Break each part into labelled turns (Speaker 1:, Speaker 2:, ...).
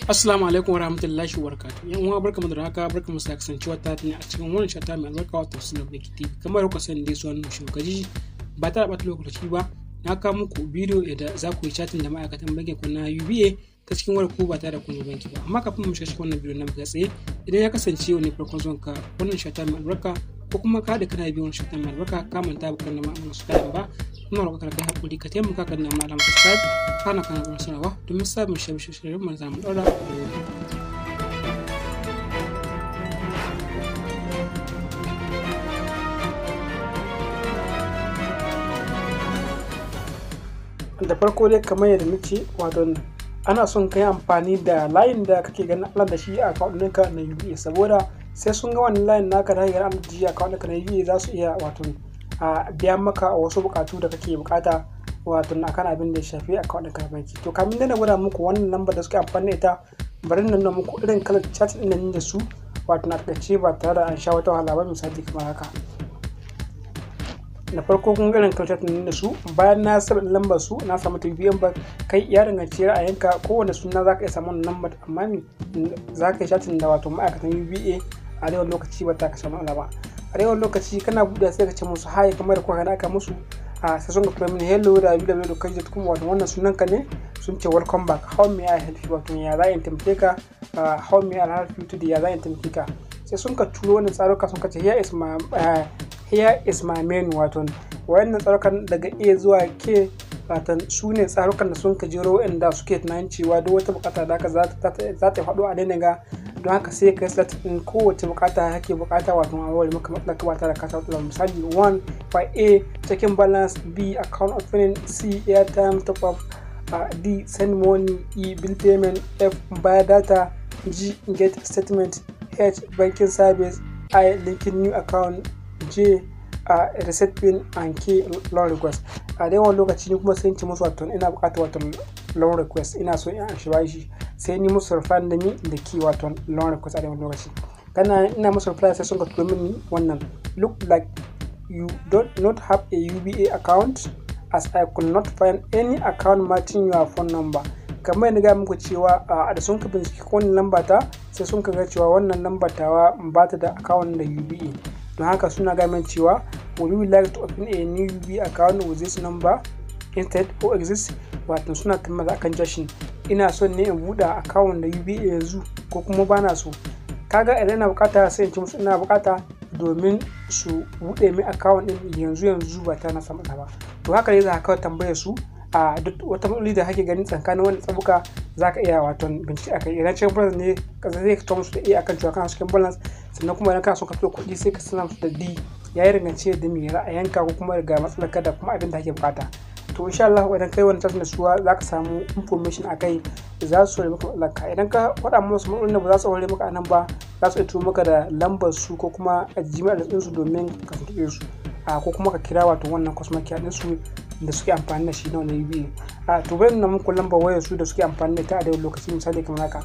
Speaker 1: Assalamu alaikum wa rahmatullahi wa barakatuh. Yan uwa barkamu da haka barkamu sa kasancewa ta ne a cikin wannan shata mai albarka wato sunan Biki TV. Kamar ku sani dai sunan shugaji ba ta bata lokaci ba. Na kawo muku bidiyo da za ku yi chatting da ma'aikatan bankin ku na UBA ta cikin wayar ku ba tare da kun yi banki ba. Amma kafin mu shiga cikin wannan bidiyo na muka tsaye idan ya kasance wani farkon zuwan ka wannan shata mai albarka ko kuma ka da kana biyan shata mai albarka ka manta ba kan ma'amalar su ba ina roƙa ka kai hakuri ka taimaka ka nemi alamar subscribe kana kana kuma sanarwa domin samun shirye-shiryen mu zamu ɗaura da farko dai kamar yadda nace wato ana son ka yi amfani da layin da kake ganin Allah da shi a account ɗinka na UBA saboda sai sun ga wannan layin naka da hanyar Allah da shi a account ɗinka na UBA za su iya wato a biya maka wasu bukatu da kake bukata wato akan abin da ya shafi account ɗinka banki to kamin na gwada muku wannan lambar da suke amfani da ita bari na nuna muku irin kalar chat ɗin nan da su wato na takaice ba tare da an sha wata wahala ba misali kamar haka da farko kun irin kalar chat ɗin da su bayan na saba lambar su na samu ta biyan ba kai ya danganci ra'ayinka kowane suna zaka iya samu lambar amma me zaka yi chatting da wato ma'aikatan UBA a yawan lokaci ba ta ka samu ba a yawan lokaci kana buɗe sai ka ce musu haye kamar da kuka aka musu a sai sun ga kuma mini hello da www.kaji.com wato wannan sunan ka ne sun ce welcome back how may I help you wato ya za in taimake ka how may I help you today ya za in taimake ka sai sun ka turo wannan tsaruka sun ka ce here is my here is my menu wato wayannan tsarukan daga A zuwa K wato su ne tsarukan da sun ka jero inda suke tunanin cewa duk wata bukata da aka za ta faɗo a daina ga don haka sai ka select din kowace bukata kake bukata wato a wani maka matsala ba tare da kasa matsala misali 1 by A checking balance B account opening C airtime top up uh, D send money E bill payment F buy data G get statement H banking service I linking new account J a uh, reset pin and K loan request a dai wani lokaci ni kuma sai ci musu wato ina bukatar wato loan request ina so in shi bashi sai ni musu reply da ni da ki wato loan request a dai wani lokaci kana ina musu reply sai sun ka turo mini wannan look like you don't not have a UBA account as I could not find any account matching your phone number kamar yadda ga muku cewa a da sun ka binciki wannan lamba ta sai sun ka ga cewa wannan lambar tawa ba ta da account da UBA don haka suna gamin cewa would you like to open a new UB account with this number instead or exist wato suna tambaya akan jashin ina son ne in buɗe account da UBA yanzu ko kuma bana so kaga idan ina bukata sai in ci musu ina bukata domin su buɗe min account din yanzu yanzu ba ta na samu ba to haka ne za ka kawai tambayar su a duk wata matsaloli da kake ganin tsakanin wannan tsabuka za ka iya wato bincike akai idan cikin balance ne kaza zai ka musu da a akan cewa kana cikin balance sannan kuma idan kana so ka fito kuɗi sai ka sanar musu da d ya yi rangance da mai ra'ayinka ko kuma ga matsalar ka da kuma abin da ake bukata to insha Allah idan kai wani tattalin suwa za ka samu information a kai za su rage maka matsalar ka idan ka faɗa musu matsalolin da ba za su rage maka a nan ba za su iya turo maka da lambar su ko kuma a gmail ɗin su domin ka tuntuɓe su ko kuma ka kira wato wannan customer care ɗin su da suke amfani da shi na wani UBA a to bari na muku lambar wayar su da suke amfani da ta a daidai lokaci misali kamar haka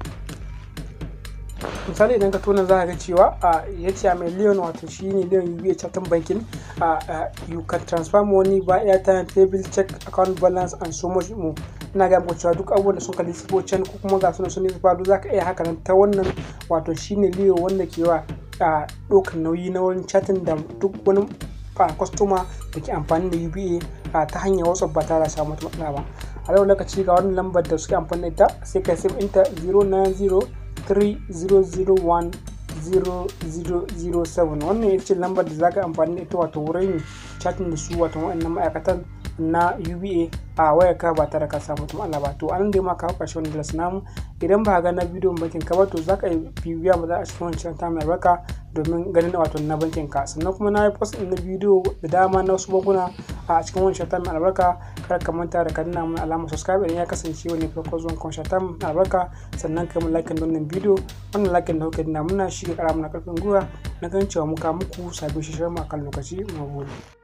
Speaker 1: misali idan ka tona za ka ga cewa a ya ce a miliyan wato shi ne miliyan UBA chatin bankin a you can transfer money by airtime paybill check account balance and so much more ina ga muku cewa duk abubuwan da sun kalli sifo can ko kuma ga sunan sun sifo duk za ka iya haka nan ta wannan wato shi ne liyo wanda ke wa a ɗaukar nauyi na wani chatin da duk wani a kwastoma da ke amfani da UBA a ta hanyar WhatsApp ba tare da samu wata matsala ba a yau lokaci ga wannan lambar da suke amfani da ita sai ka save inta 09030010007 wannan ita ce lambar da zaka amfani da ita wato wurin chatting da su wato wa'annan ma'aikatan na UBA a wayar ka ba tare ka samu wata matsala ba to an dai ma ka hauka shi wani dalas namu idan ba ga na bidiyon bankin ka ba to zaka yi bibiya mu za a cikin wancan ta mai barka domin ganin wato na bankin ka sannan kuma na yi post na bidiyo da dama na wasu bankuna a cikin wani shata mai albarka kar ka manta da ka nuna mun alamar subscribe idan ya kasance wani farko zuwan kan shata mai albarka sannan ka mun like da wannan bidiyo wannan like da kuka dina muna shi ga kara mana karfin gwiwa na ganin cewa muka muku sabbin shishiyar mu akan lokaci mu gode